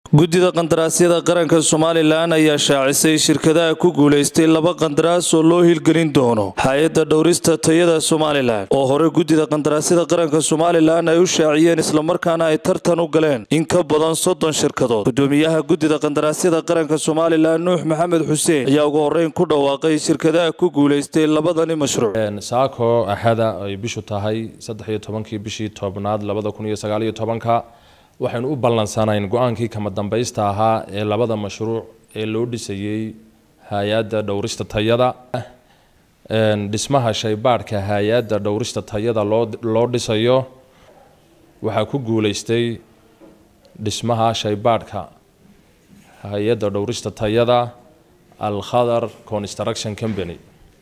guddida qandaraasyada qaranka somalilan ayaa shaacisay shirkadaha ku guulaystay laba qandaraas oo loo hilgelin doono hay-adda dhowrista tayada somalilan oo hore guddida qandaraasyada qaranka somalilan ay u shaaciyeen islamarkaana ay tartan u galeen in ka badan soddon shirkadood gudoomiyaha guddida qandaraasyada qaranka somalilan nuux maxamed xuseen ayaa ugu horreyn ku dhawaaqay shirkadaha ku guulaystay labadani mashruuc saako axada ay bishu tahay saddex iyo tobankii bishii tobnaad labada kun iyo sagaal iyo tobanka waxaynu u ballansanayn go-aankii kama dambaysta ahaa ee labada mashruuc ee loo dhisayey hay-adda dhowrista tayada dhismaha shaybaadhka hay-adda dhowrista tayada loo loo dhisayo waxaa ku guulaystay dhismaha shaybaadhka hay-adda dhowrista tayada alkhadar construction company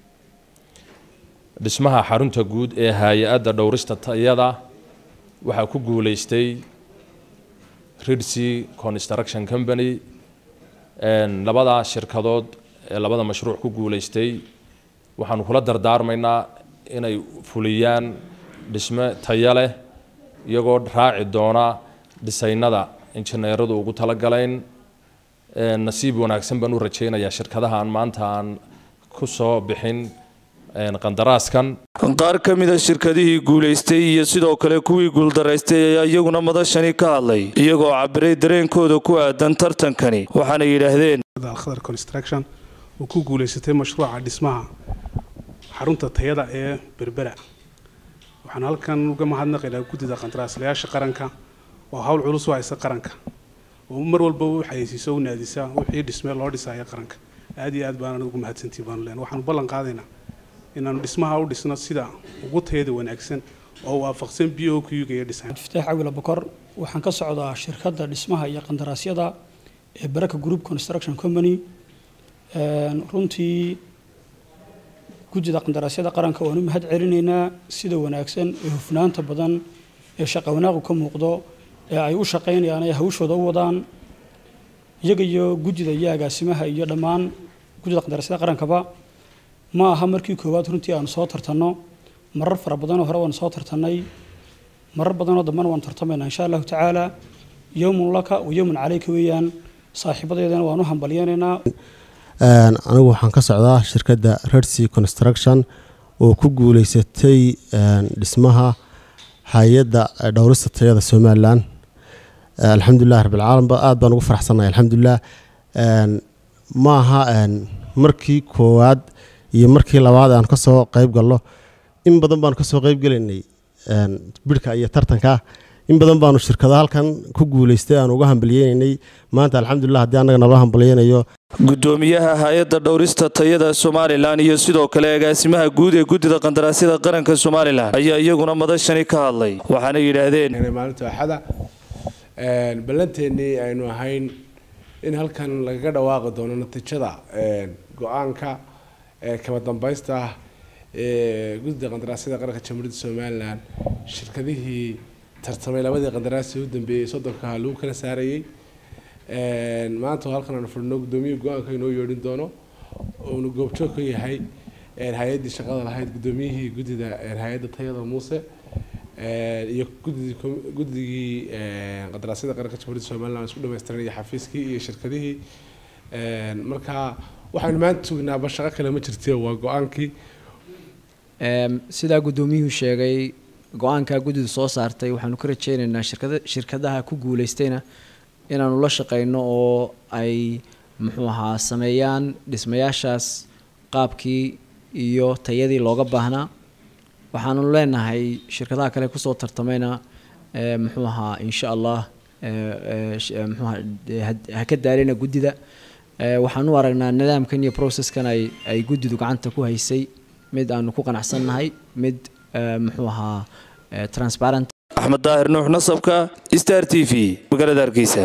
dhismaha xarunta guud ee hay-adda dhowrista tayada waxaa ku guulaystay ridsea construction company labada shirkadood ee labada mashruuc ku guulaystay waxaanu kula dardaarmaynaa inay fuliyaan dhisme tayo leh iyagoo raaci doona dhisaynada injineeradu ugu talagalayn nasiib wanaagsan baan u rajaynayaa shirkadaha aan maanta aan ku soo bixin qandaraaskan qaar ka mida shirkadihii guulaystay iyo sidoo kale kuwii guuldaraystay ayaa iyaguna madashani ka hadlay iyagoo cabiray dareenkooda ku aadan tartankani waxaana yidhaahdeen alkhadar construction oo ku guulaysatay mashruuca dhismaha xarunta tayada ee berbera waxaan halkan uga mahadnaqaynaa guddida qandaraaslayaasha qaranka oo hawl culus u haysa qaranka oo mar walba u xayeysiiso u naadisa wixii dhismee loo dhisaya qaranka aad iyo aad baan ugu mahadsantii baanu leen waxaanu ballan qaadaynaa inaanu dhismaha u dhisno sida ugu tayada wanaagsan oo waafaqsan b o q-ga iyo dhisaan iftaax cawila bokor waxaan ka socdaa shirkadda dhismaha iyo qandaraasyada ee baraka group construction company runtii guddida qandaraasyada qaranka waan u mahad celinaynaa sida wanaagsan ee hufnaanta badan ee shaqa wanaaqu ka muuqdo ee ay u shaqaynayaan ay hawshooda u wadaan iyaga iyo guddida iyo agaasimaha iyo dhammaan guddida qandaraasyada qarankaba ma aha markii koowaad runtii aanu soo tartanno marar fara badanoo hore waanu soo tartannay marar badanoo dambena waanu tartamaynaa insha allahu tacaala yowmun laka wa yowmun caleyka weeyaan saaxiibadeedana waanu hambalyeynaynaa anigu waxaan ka socdaa shirkadda redsea construction oo ku guuleysatay dhismaha hay-adda dhowrista tayada somalilan alxamdulilah rabbilcaalam aad baan ugu faraxsannahay alxamdulilah ma aha markii koowaad iyo markii labaad aan kasoo qayb galno in badan baanu kasoo qayb gelaynay bidhka iyo tartanka in badan baanu shirkada halkan ku guulaystay aan uga hambalyeynay maanta alxamdulilah haddii annaga naloo hambalyeynayo gudoomiyaha hay-adda dhowrista tayada somalilan iyo sidoo kale agaasimaha guud ee guddida qandaraasyada qaranka somalilan ayaa iyaguna madashani ka hadlay waxaana yidhaahdeen maalinta axada ballanteennii aynu ahayn in halkan lagaga dhawaaqi doono natiijada go-aanka kama dambaysta ah ee guddida qandaraasyada qaranka jamhuuriyadda somalilan shirkadihii tartamay labadii qandaraasi u dambeeyey soddonkaha lagu kala saarayey maanta halkan aanu fadhino guddoomiyaha go-aanka inoo yeedhin doono uuna goobjoog ka yahay hay-addii shaqada lahayd guddoomiyihii guddida hay-adda tayada muuse iyo guddigii qandaraasyada qaranka jamhuuriyadda somalilan isku dhamaystiranaya xafiiskii iyo shirkadihii marka waxaynu maanta sugnaaba shaqo kale ma jirte waa go-aankii sidaa guddoomiyuhu sheegay go-aankaa guddidu soo saartay waxaanu ka rajeynaynaa shirkada shirkadaha ku guulaystayna inaanu la shaqeyno oo ay muxuu ahaa sameeyaan dhismayaashaas qaabkii iyo tayadii looga baahnaa waxaanu leenahay shirkadaha kale kusoo tartamayna muxuu ahaa insha allah mxuaha ha ka daalina guddida waxaan u aragnaa nidaamkan iyo processkan ay ay guddidu gacanta ku haysay mid aanu ku qanacsannahay mid muxuu ahaa transparent axmed daahir nuux nasabka star t v magaalada hargeysa